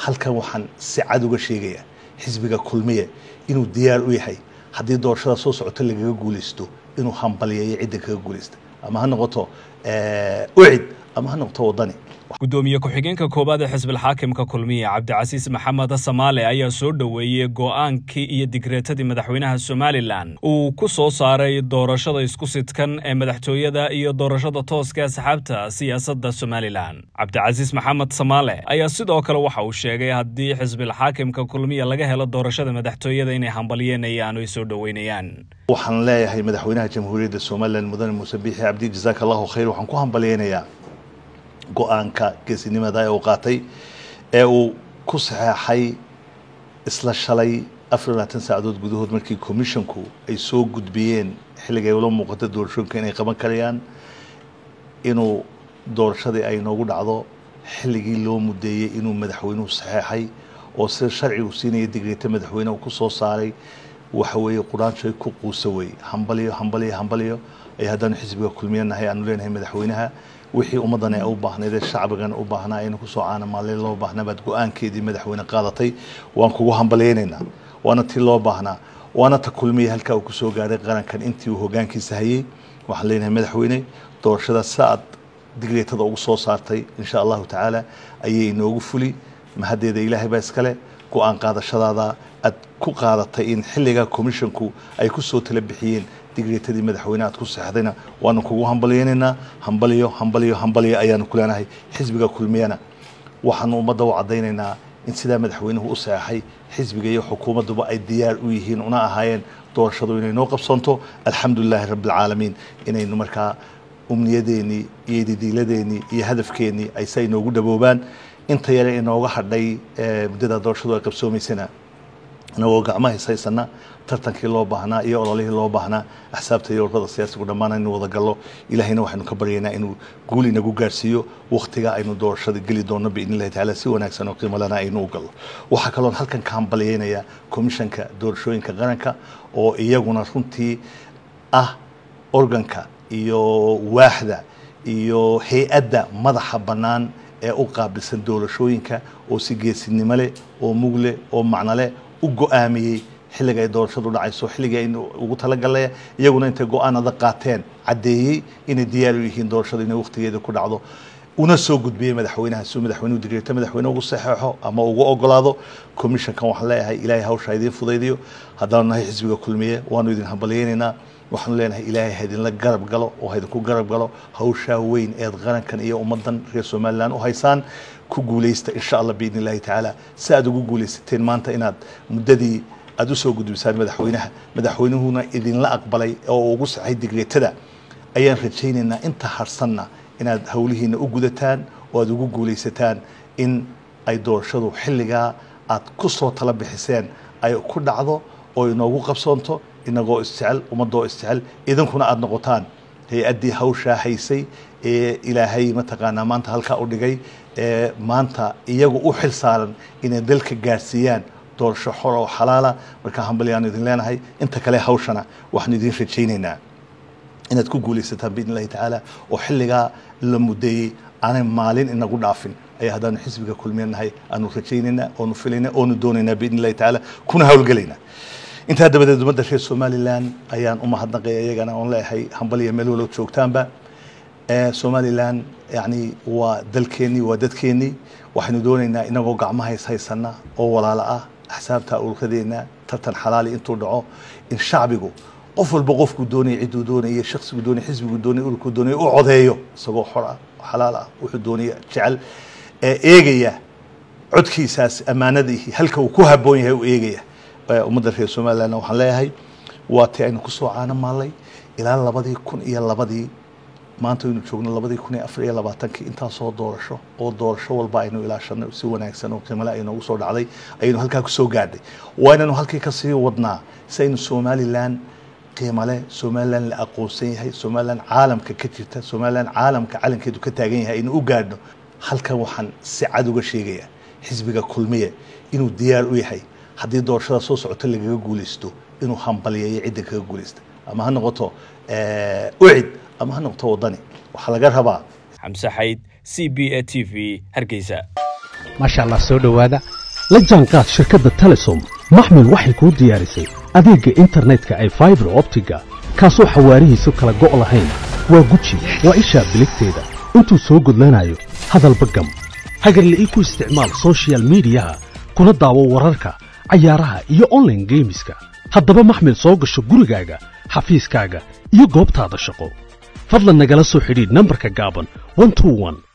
halkan waxaan si cad uga sheegayaa xisbiga kulmiye inuu diyaar u yahay haddii doorashada soo socota lagaga guulaysto inuu hambaliyeeyo cidda kaga guulaysta ama ha noqoto ucid ama ha noqoto wadani gudoomiye ku-xigeenka koowaad ee xisbilxaakimka kulmiye cabdicasiis maxamed samaale ayaa soo dhoweeyey go'aankii iyo digreetadii madaxweynaha somalilan uu ku soo saaray doorashada isku sidkan ee madaxtooyada iyo doorashada tooska asxaabta siyaasadda somalilan cabdicasiis maxamed samaale ayaa sidoo kale waxa uu sheegay haddii xisbilxaakimka kulmiye laga helo doorashada madaxtooyada inay hambalyenayaan oo ay soo dhoweynayaan waxaan leeyahay madaxweynaha jamhuuriyadda somalilan mudane muuse biixi cabdi jasaaka allahu khayr waxaan ku hambalyeynayaa go-aanka geesinimada ee uu qaatay ee uu ku saxeexay isla shalay afar iyo labaatan saacadood gudahood markii commissionku ay soo gudbiyeen xilliga ay ula muuqata doorashooyinka inay qaban karayaan inuu doorashadii ay noogu dhacdo xilligii loo mudeeyey inuu madaxweynuhu saxeexay oo sida sharcigu siinaya digreeta madaxweyne uu ku soo saaray waxa weeye quraanshay ku quusa wey hambaliyo hambaliyo hambaliyo ay haddaanu xisbiga kulmiye nahay aanu leenahay madaxweynaha wixii ummaddan ee u baahnayd ee shacbigan u baahnaa aynu kusoo caanamaalay loo baahnaa baad go-aankeedii madaxweyne qaadatay waan kugu hambalyeynaynaa waana tii loo baahnaa waana ta kulmiya halkaa uu kusoo gaaray qarankan intii uu hogaankiisa hayey waxaan leenahay madaxweyne doorashada saaad digreetada ugu soo saartay insha allahu tacaala ayay inoogu fuli mahaddeeda ilaahay baa iskale go-aan qaadashadaada aad ku qaadatay in xilligaa commissionku ay kusoo tala bixiyeen digreetadii madaxweyne aad ku seexdayna waanu kugu hambalyeynaynaa hambaliyo hambaliyo hambaliyo ayaanu ku leenahay xisbiga kulmiyana waxaanu ummadda u caddaynaynaa in sidaa madaxweynuhu u seexay xisbiga iyo xukuumadduba ay diyaar u yihiin una ahaayeen doorashadu inay noo qabsanto alxamdulilaahi rabbialcaalamiin inaynu markaa umniyadeennii iyo didiiladeenii iyo hadafkeennii ay sa inoogu dhaboobaan inta yare inooga hadhay muddada doorashadu ay qabsoomaysana inagoo gacmo haysaysana tartankii loo baahnaa iyo ololihii loo baahnaa axsaabta iyo ururada siyaasigu dhammaan aynu wada gallo ilaahayna waxaynu ka baryaynaa inuu guul inagu gaarsiiyo wakhtiga aynu doorashada geli doonno biidni illahi tacaala si wanaagsan oo qiimo lana aynu u gallo waxaa kaloon halkan ka hambalyeynayaa komishanka doorashooyinka qaranka oo iyaguna runtii ah organka iyo waaxda iyo hay-adda madaxa bannaan ee u qaabilsan doorashooyinka oo si geesinimo leh oo mug leh oo macno leh u go-aamiyey xilliga ay doorashadu dhacayso xilligii aynu ugu talagalnay iyaguna intay go-aanada qaateen caddeeyey inay diyaar u yihiin doorashadu inay wakhtigeeda ku dhacdo una soo gudbiyey madaxweynaha si madaxweynuhu digreeto madaxweyne ugu saxeexo ama ugu ogolaado commissionkan waxaan leeyahay ilaahay hawsha idiin fudaydiyo haddaanu nahay xisbiga kulmiye waanu idin hambalyeynaynaa waxaanu leenahay ilaahay ha idinla garab galo oo ha idinku garab galo hawshaa weyn eed qarankan iyo ummaddan reer somalilan u haysaan ku guulaysta insha allah biidni illahi tacaala si aad ugu guulaysateen maanta inaad muddadii aada usoo gudbisaan madaxweynaha madaxweynuhuna idinla aqbalay oo ugu saxay digreetada ayaan rajaynaynaa inta harsanna inaad howlihiina u gudataan oo aada ugu guulaysataan in ay doorashadu xilligaa aad ku soo tala bixiseen ay ku dhacdo oo inoogu qabsoonto inagoo isjecel ummadoo isjecel idinkuna aada noqotaan hay-addii hawshaa haysay ee ilaahay mataqaanaa maanta halkaa u dhigay ee maanta iyagu u xil saaran inay dalka gaarsiiyaan doorasho xor oo xalaala markaa hambalyaanu idin leenahay inta kale hawshana waxaanu idin rajaynaynaa inaad ku guulaysataan biidn illahi tacaala oo xilligaa la mudeeyey aanay maalin inagu dhaafin ayaa haddaanu xisbiga kulmiya nahay aanu rajaynaynaa oonu filaynaa oonu doonaynaa biidn illahi tacaala kuna hawlgelaynaa intaa dabadeed ummadda reer somalilan ayaan u mahadnaqaya iyagana oon leeyahay hambaliya meel walow joogtaanba somalilan yani waa dalkeennii waa dadkeennii waxaynu doonaynaa inagoo gacmaha is haysana oo walaalo ah axsaabta ururadeena tartan xalaali intuu dhaco in shacbigu qof walba qofkuu doonaya cidduu doonaya shaksigu doonaya xisbigu doonaya ururkuu doonaya u codeeyo isagoo xor ah xalaal ah wuxuu doonaya jecel ee eegaya codkiisaas ammaanadii halka uu ku habboon yahay u eegaya ummadda reer somalilandna waxaan leeyahay waa tii aynu kusoo caano maallay ilaa labadii kun iyo labadii maanta aynu joogno labadii kun iyo afar iyo labaatankii intaasoo doorasho oo doorasho walba aynu ilaashanay si wanaagsan oo qiimale ay noogu soo dhacday ayaynu halkaa kusoo gaadhay waa inaynu halkii kasii wadnaa si aynu somalilan qiimale somalilan la aqoonsan yahay somalilan caalamka ka jirta somalilan caalamka calankeedu ka taagan yahay aynu u gaadhno halkan waxaan si cad uga sheegayaa xisbiga kulmiye inuu diyaar u yahay haddii doorashada soo socota lagaga guulaysto inuu hambalyeeyo cidda kaga guulaysta ama ha noqoto ucid ama ha noqoto wadani waxaa laga rabaa xamse xayd c b a t v hargeysa maasha allah soo dhowaada la jaanqaad shirkadda telesom maxmil waxay kuu diyaarisay adeegga internetka ay faibar optiga kaasoo xawaarihiisu kala go' lahayn waa guji waa ishaa biligteeda intuu soo gudlanayo hadalba gam hagarle ii ku isticmaal sochial midiyaha kuna daawo wararka cayaaraha iyo onlaine geemiska haddaba maxmil soo gasho gurigaaga xafiiskaaga iyo goobtaada shaqo fadlan nagala soo xidhiidh nambarka gaaban